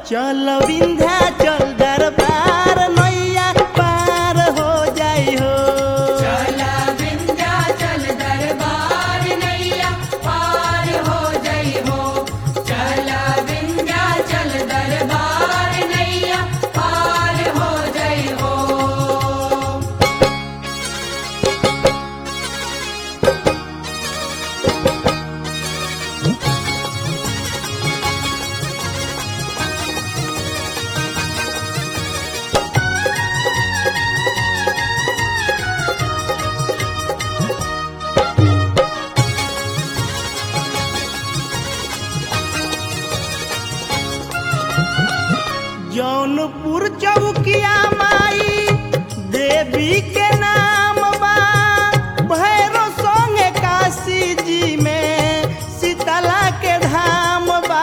चल विंध्याचल दरबार नैया पार हो जाई हो चला विंध्याचल दरबार नैया पार हो जई हो चला विंध्याचल दरबार नैया पार हो जई हो जौनपुर चौकिया माई देवी के नाम बा भैरो संगे काशी जी में शीतला के धाम बा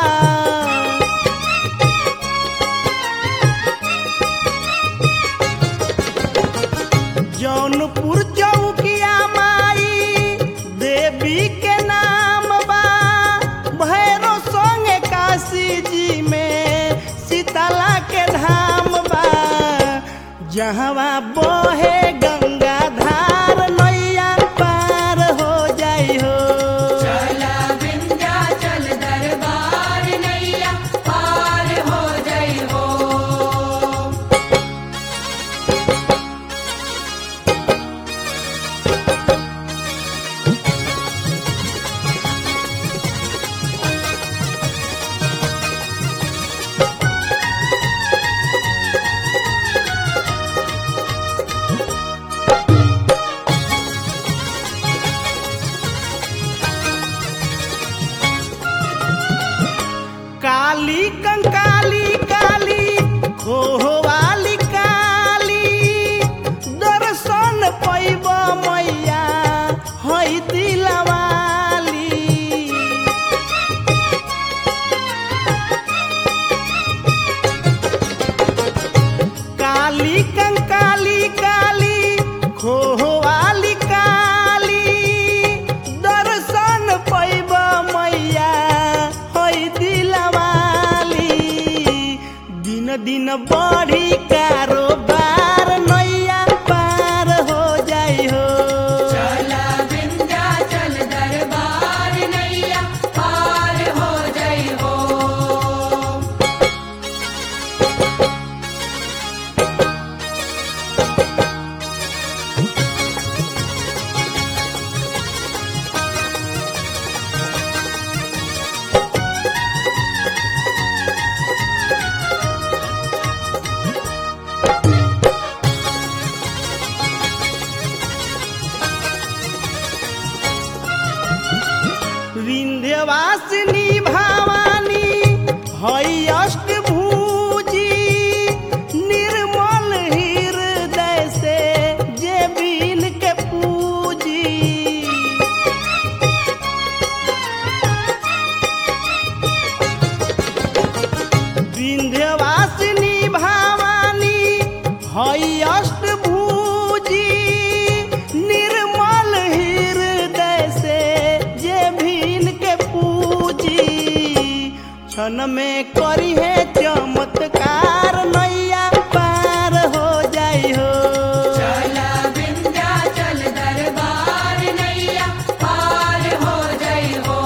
जौनपुर चौकिया माई देवी के नाम बा भैरो संगे काशी जी में शीतला के धाम बा जहवा बहे गंगा धार नैया पार हो जाई हो चला विंध्याचल दरबार नैया पार हो जई हो काली कंकाली काली खोहवाली काली दर्शन पैब मैया हई दिलवाली काली कंकाली काली खोहवाली काली दर्शन पैब मैया हई दिलवाली दिन दिन बढ़ी कारोबार नैया पार हो जाई हो चला विंध्याचल दरबार नैया पार हो जई हो विंध्यवासिनी भवानी हई अष्टभुजी निर्मल हृदय से जे बीन के पूजी विंध्यवासिनी भवानी हई अष्टभुजी निर्मल हृदय से जे भीन के पूजी क्षण में करी है चमत्कार नैया पार हो जाई हो चला विंध्याचल दरबार नैया पार हो जई हो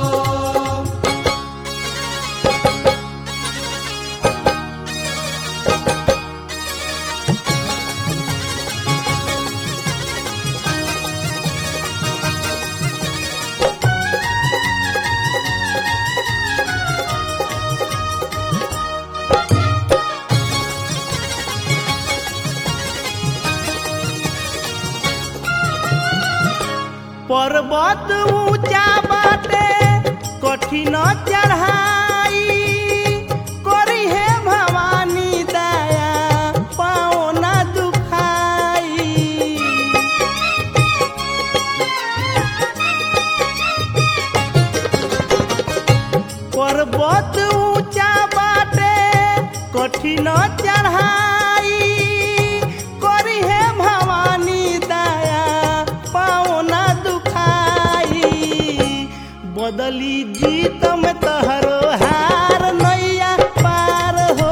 पर्वत ऊंचा बाटे कठिन चढ़ाई करी है भवानी दया पाओ न दुखाई पर्वत ऊंचा बाटे कठिन चढ़ाई करी है भवानी दया पाओ न दुखाई बदली जीत में तहरो हार नैया पार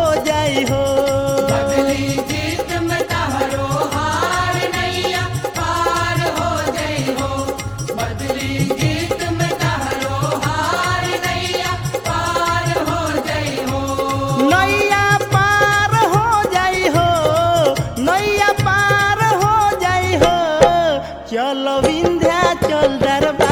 चल विंध्याचल दरबार